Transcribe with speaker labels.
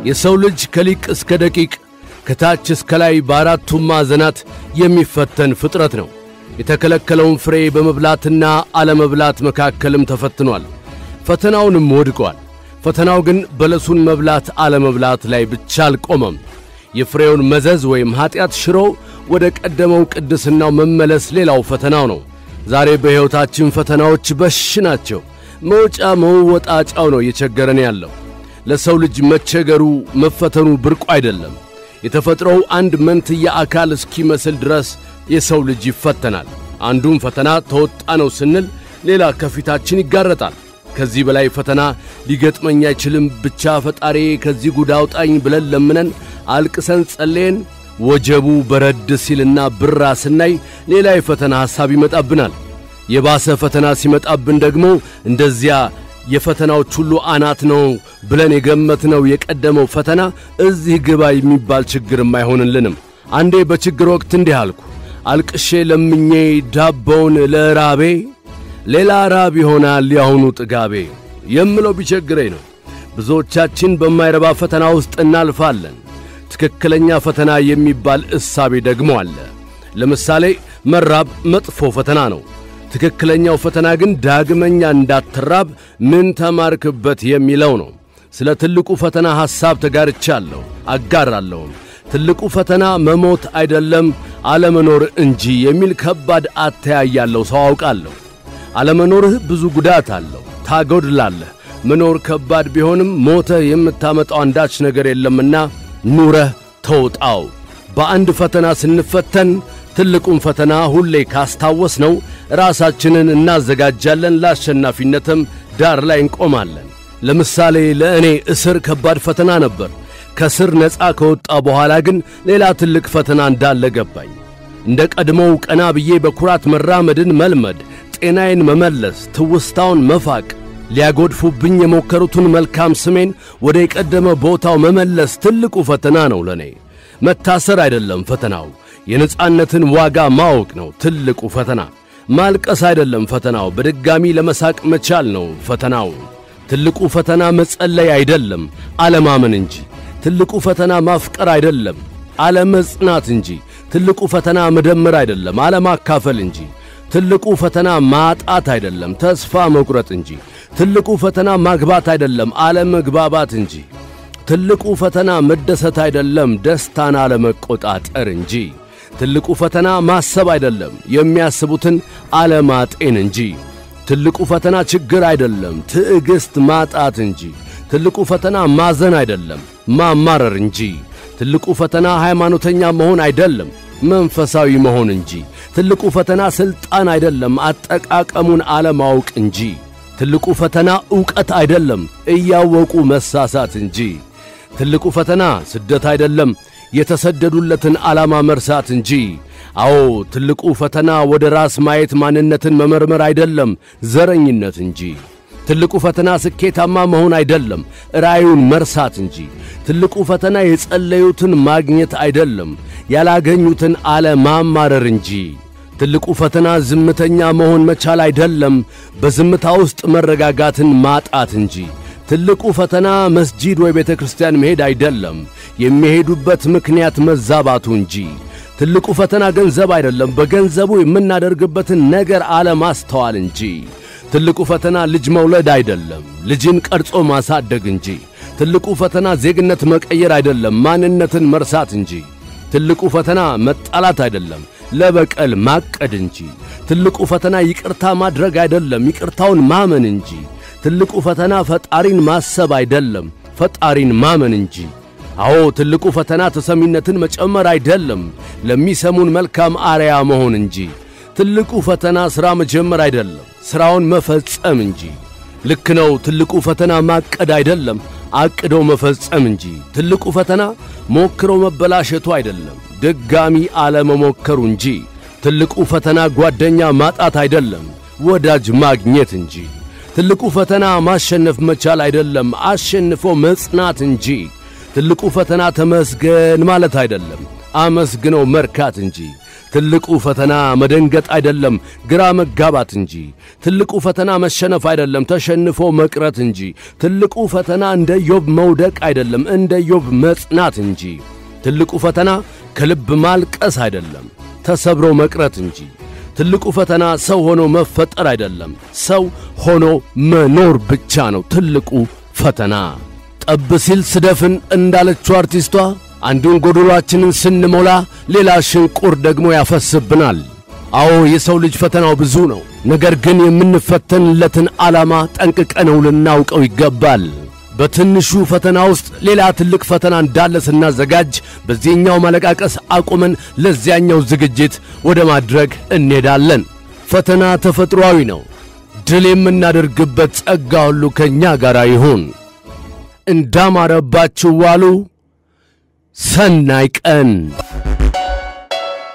Speaker 1: የሰው ልጅ ከሊቅ እስከ ደቂቅ ከታች እስከ ላይ በአራቱም ማዕዘናት የሚፈተን ፍጥረት ነው። የተከለከለውን ፍሬ በመብላትና አለመብላት መካከልም ተፈትኗል። ፈተናውንም ወድቋል። ፈተናው ግን በለሱን መብላት አለመብላት ላይ ብቻ አልቆመም። የፍሬውን መዘዝ ወይም ኀጢአት ሽሮ ወደ ቀደመው ቅድስናው መመለስ ሌላው ፈተናው ነው። ዛሬ በሕይወታችን ፈተናዎች በሽ ናቸው። መውጫ መወጣጫው ነው እየቸገረን ያለው። ለሰው ልጅ መቸገሩ መፈተኑ ብርቁ አይደለም። የተፈጥሮው አንድ መንትያ አካል እስኪመስል ድረስ የሰው ልጅ ይፈተናል። አንዱን ፈተና ተወጣ ነው ስንል ሌላ ከፊታችን ይጋረጣል። ከዚህ በላይ ፈተና ሊገጥመኝ አይችልም፣ ብቻ ፈጣሪ ከዚህ ጉድ አውጣኝ ብለን ለምነን አልቅሰን ጸለየን ወጀቡ በረድ ሲልና ብራ ስናይ ሌላ የፈተና ሐሳብ ይመጣብናል። የባሰ ፈተና ሲመጣብን ደግሞ እንደዚያ የፈተናዎች ሁሉ አናት ነው ብለን የገመትነው የቀደመው ፈተና እዚህ ግባ የሚባል ችግርም አይሆንልንም። አንዴ በችግር ወቅት እንዲህ አልኩ፣ አልቅሼ ለምኜ ዳቦውን ለራቤ ሌላ ራብ ይሆናል ያሁኑ ጥጋቤ የምለው ቢቸግረኝ ነው። ብዙዎቻችን በማይረባ ፈተና ውስጥ እናልፋለን። ትክክለኛ ፈተና የሚባል እሳቤ ደግሞ አለ። ለምሳሌ መራብ መጥፎ ፈተና ነው። ትክክለኛው ፈተና ግን ዳግመኛ እንዳትራብ ምን ተማርክበት የሚለው ነው። ስለ ትልቁ ፈተና ሐሳብ ተጋርቻለሁ፣ አጋራለሁም። ትልቁ ፈተና መሞት አይደለም አለመኖር እንጂ የሚል ከባድ አተያይ ያለው ሰው አውቃለሁ። አለመኖርህ ብዙ ጉዳት አለው፣ ታጎድላለህ። መኖር ከባድ ቢሆንም ሞተህ የምታመጣው አንዳች ነገር የለምና ኑረህ ተውጣው። በአንድ ፈተና ስንፈተን ትልቁን ፈተና ሁሌ ካስታወስ ነው ራሳችንን እናዘጋጃለን፣ ለአሸናፊነትም ዳር ላይ እንቆማለን። ለምሳሌ ለእኔ እስር ከባድ ፈተና ነበር። ከስር ነፃ ከወጣ በኋላ ግን ሌላ ትልቅ ፈተና እንዳለ ገባኝ። እንደ ቀድሞው ቀና ብዬ በኩራት መራመድን መልመድ፣ ጤናዬን መመለስ፣ ትውስታውን መፋቅ፣ ሊያጎድፉብኝ የሞከሩትን መልካም ስሜን ወደ የቀደመ ቦታው መመለስ ትልቁ ፈተና ነው ለእኔ። መታሰር አይደለም ፈተናው፣ የነጻነትን ዋጋ ማወቅ ነው ትልቁ ፈተና። ማልቀስ አይደለም ፈተናው፣ በድጋሚ ለመሳቅ መቻል ነው ፈተናው። ትልቁ ፈተና መጸለይ አይደለም አለማመን እንጂ። ትልቁ ፈተና ማፍቀር አይደለም አለመጽናት እንጂ። ትልቁ ፈተና መደመር አይደለም አለማካፈል እንጂ። ትልቁ ፈተና ማጣት አይደለም ተስፋ መቁረጥ እንጂ። ትልቁ ፈተና ማግባት አይደለም አለመግባባት እንጂ። ትልቁ ፈተና መደሰት አይደለም ደስታን አለመቆጣጠር እንጂ። ትልቁ ፈተና ማሰብ አይደለም የሚያስቡትን አለማጤን እንጂ። ትልቁ ፈተና ችግር አይደለም ትዕግሥት ማጣት እንጂ። ትልቁ ፈተና ማዘን አይደለም ማማረር እንጂ። ትልቁ ፈተና ሃይማኖተኛ መሆን አይደለም መንፈሳዊ መሆን እንጂ። ትልቁ ፈተና ሥልጣን አይደለም አጠቃቀሙን አለማወቅ እንጂ። ትልቁ ፈተና ዕውቀት አይደለም እያወቁ መሳሳት እንጂ። ትልቁ ፈተና ስደት አይደለም የተሰደዱለትን ዓላማ መርሳት እንጂ። አዎ ትልቁ ፈተና ወደ ራስ ማየት ማንነትን መመርመር አይደለም ዘረኝነት እንጂ። ትልቁ ፈተና ስኬታማ መሆን አይደለም ራእዩን መርሳት እንጂ። ትልቁ ፈተና የጸለዩትን ማግኘት አይደለም ያላገኙትን አለማማረር እንጂ። ትልቁ ፈተና ዝምተኛ መሆን መቻል አይደለም በዝምታ ውስጥ መረጋጋትን ማጣት እንጂ። ትልቁ ፈተና መስጂድ ወይ ቤተ ክርስቲያን መሄድ አይደለም የሚሄዱበት ምክንያት መዛባቱ እንጂ። ትልቁ ፈተና ገንዘብ አይደለም በገንዘቡ የምናደርግበትን ነገር አለማስተዋል እንጂ። ትልቁ ፈተና ልጅ መውለድ አይደለም ልጅን ቀርጾ ማሳደግ እንጂ። ትልቁ ፈተና ዜግነት መቀየር አይደለም ማንነትን መርሳት እንጂ። ትልቁ ፈተና መጣላት አይደለም ለበቀል ማቀድ እንጂ። ትልቁ ፈተና ይቅርታ ማድረግ አይደለም ይቅርታውን ማመን እንጂ። ትልቁ ፈተና ፈጣሪን ማሰብ አይደለም ፈጣሪን ማመን እንጂ። አዎ ትልቁ ፈተና ተሰሚነትን መጨመር አይደለም ለሚሰሙን መልካም አርያ መሆን እንጂ። ትልቁ ፈተና ሥራ መጀመር አይደለም ሥራውን መፈጸም እንጂ። ልክ ነው። ትልቁ ፈተና ማቀድ አይደለም አቅደው መፈጸም እንጂ። ትልቁ ፈተና ሞክሮ መበላሸቱ አይደለም ድጋሚ አለመሞከሩ እንጂ። ትልቁ ፈተና ጓደኛ ማጣት አይደለም ወዳጅ ማግኘት እንጂ። ትልቁ ፈተና ማሸነፍ መቻል አይደለም አሸንፎ መጽናት እንጂ። ትልቁ ፈተና ተመስገን ማለት አይደለም አመስግነው መርካት እንጂ። ትልቁ ፈተና መደንገጥ አይደለም፣ ግራ መጋባት እንጂ። ትልቁ ፈተና መሸነፍ አይደለም፣ ተሸንፎ መቅረት እንጂ። ትልቁ ፈተና እንደ ዮብ መውደቅ አይደለም፣ እንደ ዮብ መጽናት እንጂ። ትልቁ ፈተና ከልብ ማልቀስ አይደለም፣ ተሰብሮ መቅረት እንጂ። ትልቁ ፈተና ሰው ሆኖ መፈጠር አይደለም፣ ሰው ሆኖ መኖር ብቻ ነው ትልቁ ፈተና። ጠብ ሲል ስደፍን እንዳለችው አርቲስቷ አንዱን ጎዶሏችንን ስንሞላ ሌላ ሽንቁር ደግሞ ያፈስብናል። አዎ የሰው ልጅ ፈተናው ብዙ ነው። ነገር ግን የምንፈተንለትን ዓላማ ጠንቅቀነው ልናውቀው ይገባል። በትንሹ ፈተና ውስጥ ሌላ ትልቅ ፈተና እንዳለ ስናዘጋጅ በዚህኛው ማለቃቀስ አቁመን ለዚያኛው ዝግጅት ወደ ማድረግ እንሄዳለን። ፈተና ተፈጥሮአዊ ነው። ድል የምናደርግበት ጸጋ ሁሉ ከእኛ ጋር ይሁን። እንዳማረባችሁ ዋሉ። ሰናይ ቀን